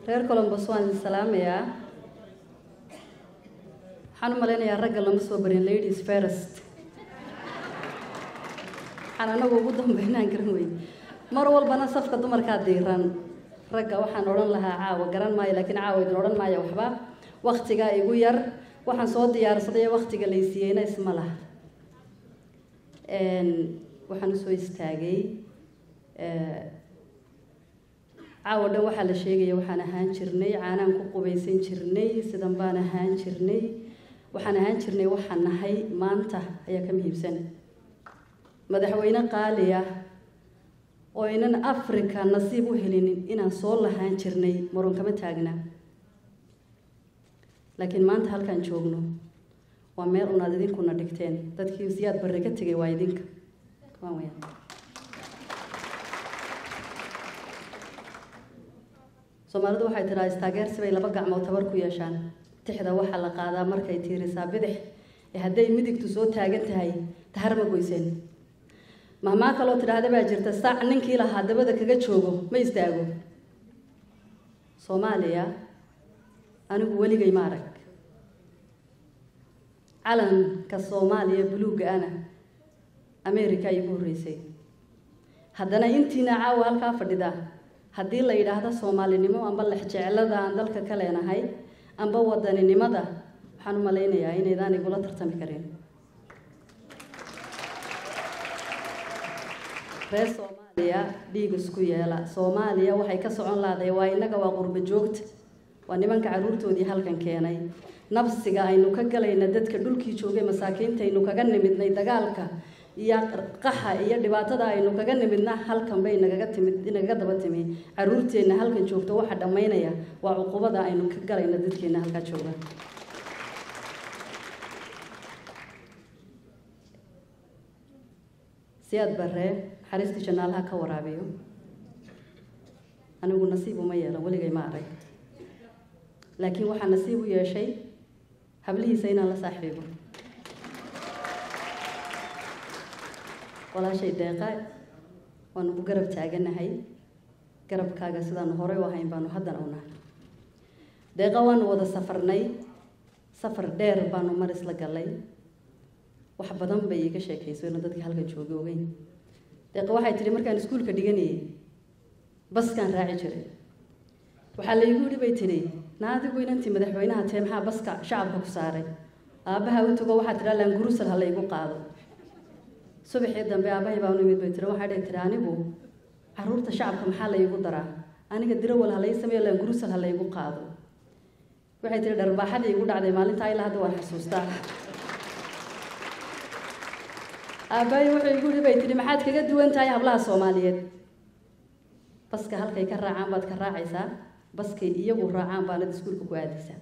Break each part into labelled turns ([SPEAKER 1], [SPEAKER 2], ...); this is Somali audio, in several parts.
[SPEAKER 1] reer colombos waan idin salaamayaa waxaan u malaynayaa ragga lama soo barin ladies first waxaan anagu ugu dambeynaan garan wey mar walbana safka dumarkaa diiran ragga waxaan odhan lahaa caawa garan maayo laakiin caawa idin odhan maayo waxba waktigaa igu yar waxaan soo diyaarsaday waktiga laysiiyeyna isma laha waxaan usoo istaagay caawa dhan waxaa la sheegaya waxaan ahaan jirnay caanaan ku qubaysan jirnay sidan baan ahaan jirnay waxaan ahaan jirnay waxaan nahay maanta ayaa ka muhiibsan madaxweyne qaali ah oo aynan africa nasiib u helinin inaan soo lahaan jirnay marun kama taagna laakiin maanta halkaan joogno waa meel unaad idinkuna dhigteen dadkii siyaad barre ka tegay waa idinka waan wayaan soomaalidu waxay tidhaha istaageersi bay laba gacmood tabar ku yeeshaan tixda waxaa la qaadaa markay tiirisaa bidix ee hadday midigtu soo taagan tahay tahar ma goyseen mahmaa kaloo tidhaahda baa jirta saac ninkii lahaa dabada kaga joogo ma istaago soomaaliya anigu weligay ma arag calanka soomaaliya buluugga ana america ay ugu horreysay haddana intiina caawa halkaa fadhida haddii la yidhaahdo soomaalinimo amba lexjeclada aan dalka ka leenahay amba wadaninimada waxaan u malaynayaa inaydaan igula tartami karin reer soomaaliya dhiig isku yeela soomaaliya waxay ka socon lahday waa innaga waa qurbo joogta waa nimanka caruurtoodii halkan keenay nabsiga aynu ka galayna dadka dhulkii joogay masaakiinta aynu kaga nimidnay dagaalka iyo qaxa iyo dhibaatada aynu kaga nimidna halkan bay nagaga timid nagaga daba timi caruurteenna halkan joogto waxa dhammaynaya waa cuqubada aynu ka galayna dadkeena halkaa jooga siyaad barre naxariistii janaalaha ka waraabiyo anigu nasiib uma yeelan weligay ma arag laakiin waxaa nasiib u yeeshay hablihiisa inaan la saaxiibo walaashay deeqa waanu ku garab taaganahay garabkaaga sidaanu horey u ahayn baanu haddana u nahay deeqa waanu wada safarnay safar dheer baanu mar isla gallay wax badan bay iiga sheekayso ina dadkii halkan jooga ogeyn deeqa waxay tidhi markaan iskuulka dhiganayay baskaan raaci jiray waxaa laygu yidhi bay tidhi na adigu inantii madaxweynaha tee maxaa baska shacabka ku saaray aabbaha u tago waxaa tidhaa laangurusal ha laygu qaado subaxii dambe aabbahay baa u nimid bay tiri waxaa dhihi tiri anigu caruurta shacabka maxaa laygu daraa aniga dirawal ha lay sameeyo laangurusal ha laygu qaado waxay tiri dharbaaxadii igu dhacday maalintaa ilaa hadda waan xasuustaa aabbahay wuxuu igu yidhi bay tidhi maxaad kaga duwan tahay hablaha soomaaliyeed baska halkay ka raacaan baad ka raacaysaa baskay iyagu raacaan baanad iskuulka ku aadaysaa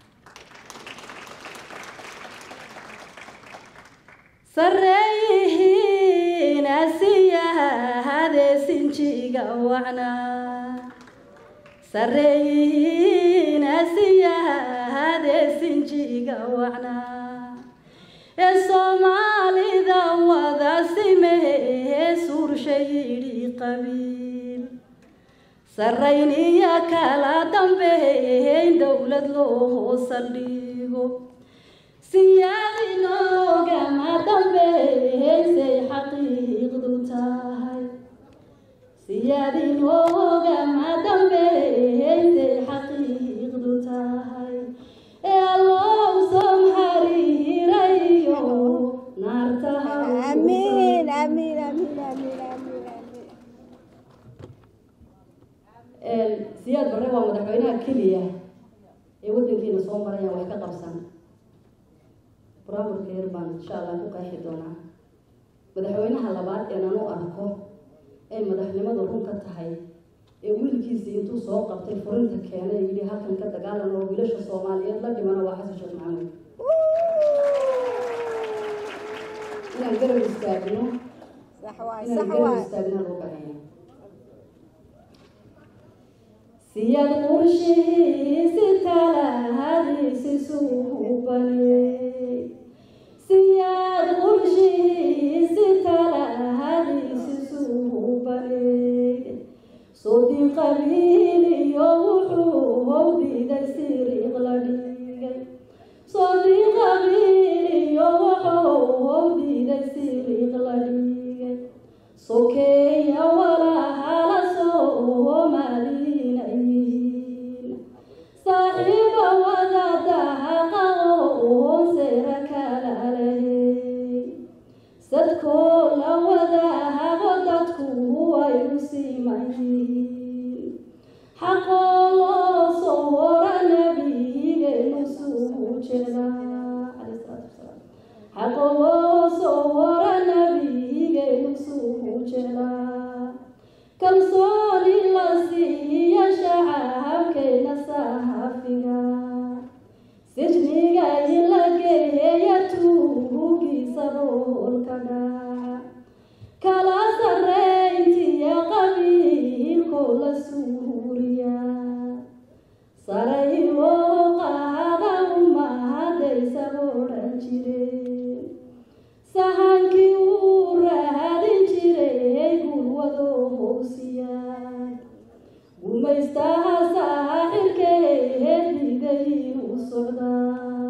[SPEAKER 1] sarreeyihiin asiyahade sinjiga wacna sarreeyihiin asiyahade sinjiga wacna ee soomaalida wada simee suurshayidhi qabiil sarrayniya kala dambeeyn dowlad loo saldhigo siyaadinoogama dambeysay xaqiiqdu tahay siyaadinoogama dambeysay xaqiiqdu tahay ee allow somhariirayo naartaha
[SPEAKER 2] Amin, amin, amin, amin, amin, amin.
[SPEAKER 1] siyaad barre waa madaxweynaha keliya ee waddankeena soo maraya wax ka qabsan buraaburka yar baan insha allah ku qeexi doonaa madaxweynaha labaad ee nanu arko ay madaxnimadu run ka tahay ee wiilkiisii intuu soo qabtay furinta keenay yidhi halkan ka dagaalan oo wiilasha soomaaliyeed la dhimana waa xasan sheekh maxamed inaan garab istaagno
[SPEAKER 2] Sax waay,
[SPEAKER 1] inaan
[SPEAKER 2] sax
[SPEAKER 1] garab
[SPEAKER 2] waay.
[SPEAKER 1] istaagna loo baahanya siyaad qorshihiisi talahadiisi suubaney siyaad qorshihiisi talahadiisi suubaney soodin qabiiliyo wuxuu jeeda calayhi salaatu wasalaam xaqa loo soo wara nabigeenu suu jeeda kalsooni la siiya shacabkeena saafiga sijniga in la geeya tuugiisa roolka dhaca kala sarreyntiya qabiilkoo la suuriya sare in loo qaada umahadaysa odhan jireen sahankii uu raadin jiray gulwadoo hoosiya gumaystaha saaxirkeed digay inuu socdaa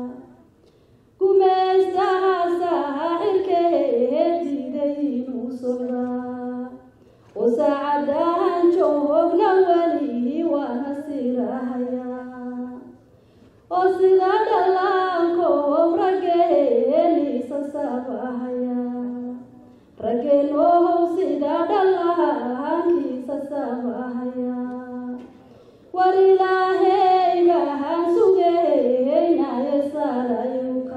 [SPEAKER 1] gumaystaha saaxirkeed digay inuu socdaa oo saacadahan joogna weli waana sirahayaa oo sida dhallaankoob raggeeniisa saabahaya raggeenohow sida dhallaankiisa saabahaya war ilaahey bahaan sugeynaye saarayuka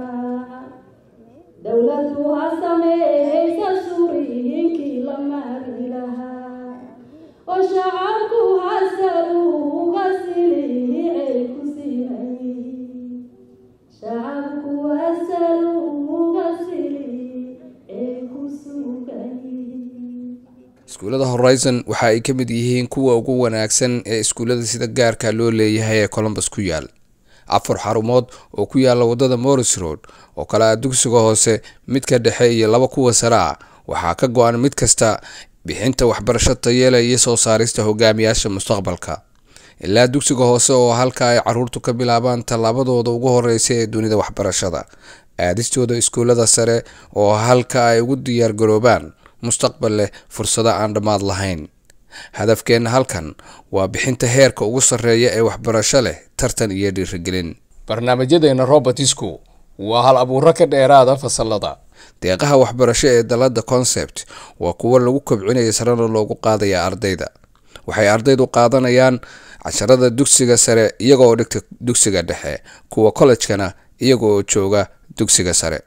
[SPEAKER 1] dowladdu ha sameeysa suriyinkii la maagi lahaa oo shacabku hasaluuga siliicay ku siinayihiin shacabku hasaluuga siliicay ku sugayihiin
[SPEAKER 3] iskuullada horizon waxa ay ka mid yihiin kuwa ugu wanaagsan ee iskuullada sida gaarka loo leeyahay ee colombus ku yaal afar xarumood oo ku yaala wadada morris road oo kale ah dugsiga hoose midka dhexe iyo laba kuwa sare ah waxaa ka go-an mid kasta bixinta waxbarasho tayeela iyo soo saarista hogaamiyaasha mustaqbalka ilaa dugsiga hoose oo halka ay caruurtu ka bilaabaan tallaabadooda ugu horeysa ee dunida waxbarashada aadistooda iskuullada sare oo halka ay ugu diyaargaroobaan mustaqbal leh fursado aan dhammaad lahayn hadafkeenna halkan waa bixinta heerka ugu sarreeya ee waxbarasho leh tartan iyo dhiirigelin barnaamijyadeena robertisku waa hal abuuro ka dheeraada fasalada deeqaha waxbarasho ee dalada concept waa kuwo lagu kobcinaya sarena loogu qaadaya ardayda waxay ardaydu qaadanayaan casharada dugsiga sare iyagooo dhigta dugsiga dhexe kuwa kollejkana iyaga oo jooga dugsiga sare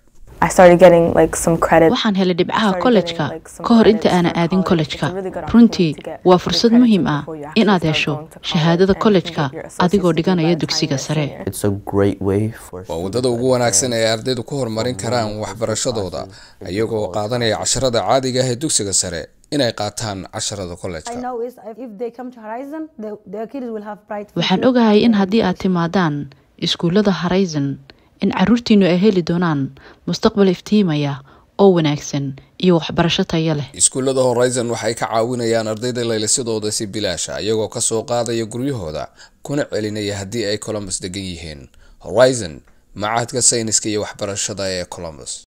[SPEAKER 4] waxaan helay dhibcaha kollejka ka hor inta aanan aadin kollejka runtii waa fursad muhiim ah inaad hesho shahaadada kollejka adigoo dhiganaya dugsiga sare
[SPEAKER 3] waa waddada ugu wanaagsan ee ardaydu ku horumarin karaan waxbarashadooda iyagoo qaadanaya casharada caadiga ah ee dugsiga sare inay qaataan casharada kollejka
[SPEAKER 4] waxaan ogahay in haddii aad timaadaan iskuullada horizon in caruurtiinu ay heli doonaan mustaqbal iftiimaya oo wanaagsan iyo waxbarasho tayo leh
[SPEAKER 3] iskuullada horizon waxay ka caawinayaan ardayda laylisadooda si bilaasha iyagoo kasoo qaadaya guryahooda kuna celinaya haddii ay colombus degan yihiin horizon macahadka sayniska iyo waxbarashada ee colombus